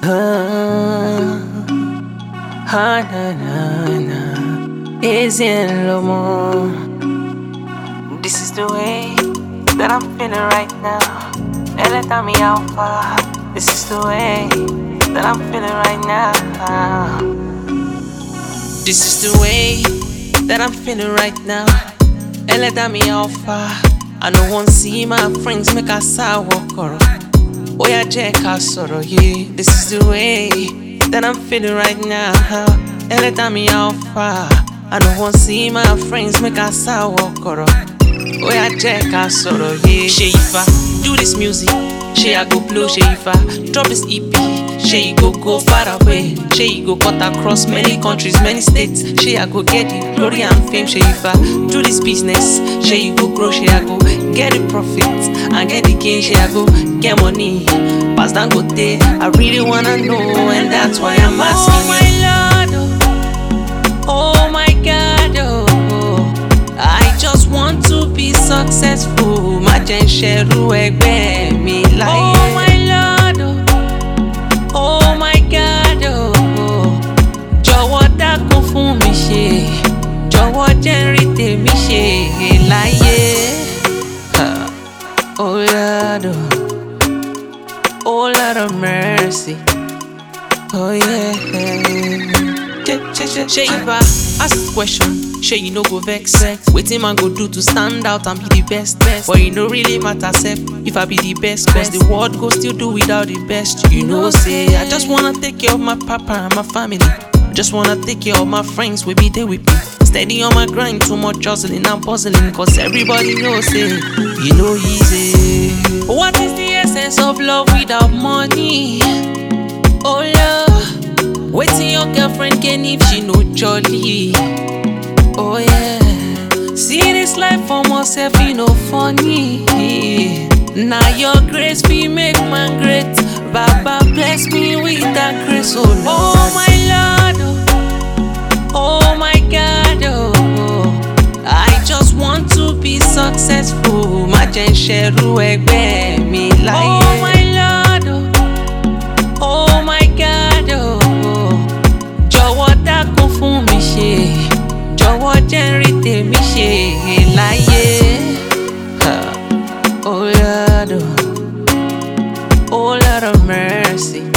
Ah, na, na, na. Is in Lomo. This is the way that I'm feeling right now. Ella tell me how far. This is the way that I'm feeling right now. This is the way that I'm feeling right now. Ella tell me how far. I no want see my friends make a sour walk Oya jẹ́ ká sọ̀rọ̀ yìí. This is the way that I'm feeling right now. Ella tell me how far. I no want see my friends make a sour walk Oya jẹ́ ká sọ̀rọ̀ yìí. Ṣé ifá do this music? Ṣé I go blow? Ṣé ifá drop this EP? Ṣé you go go far away? Ṣé you go cut across many countries, many states? Ṣé I go get the glory and fame? Ṣé ifá do this business? Ṣé you go grow? Ṣé I go get the profit and get the gain? Ṣé I go get money? Pass Dangote, I really wanna know and that's why I'm asking. Oh my lord, oh, oh my god, oh. I just want to be successful. Má jẹ́ ń ṣẹrú ẹgbẹ́ mi láyé. Oh my lord, oh, oh my god, oh. Jọ̀wọ́ dákun fún mi ṣe. Jọ̀wọ́ jẹ́ ń rí tèmi ṣe láyé. Ha, Oh Lord, oh, oh Lord of mercy. Oh yeah. Shey if I ask this question, shey you no go vex. Wetin man go do to stand out and be the best? But e no really matter sef if I be the best. Cause the world go still do without the best. You know say I just wanna take care of my papa and my family. I just wanna take care of my friends wey be there with me. Steady on my grind, too much hustling and puzzling. Cause everybody knows say you know easy. What is the essence of love without money? Oh love, waiting your girlfriend can if she no jolly. Oh yeah, see this life for myself, you know funny. Now your grace be make man great. Baba bless me with that grace, oh Lord. Oh my Lord, oh, oh my God, oh. I just want to be successful. Má jẹ́ ń ṣẹrú ẹgbẹ́ mi láyé. Oh my Lord, oh. Oh my God, oh. Jọ̀wọ́ dákun fún mi ṣe. Jọ̀wọ́ jẹ́ ń rí tèmi ṣe láyé. Ha, Oh Lord, oh. Oh Lord of mercy.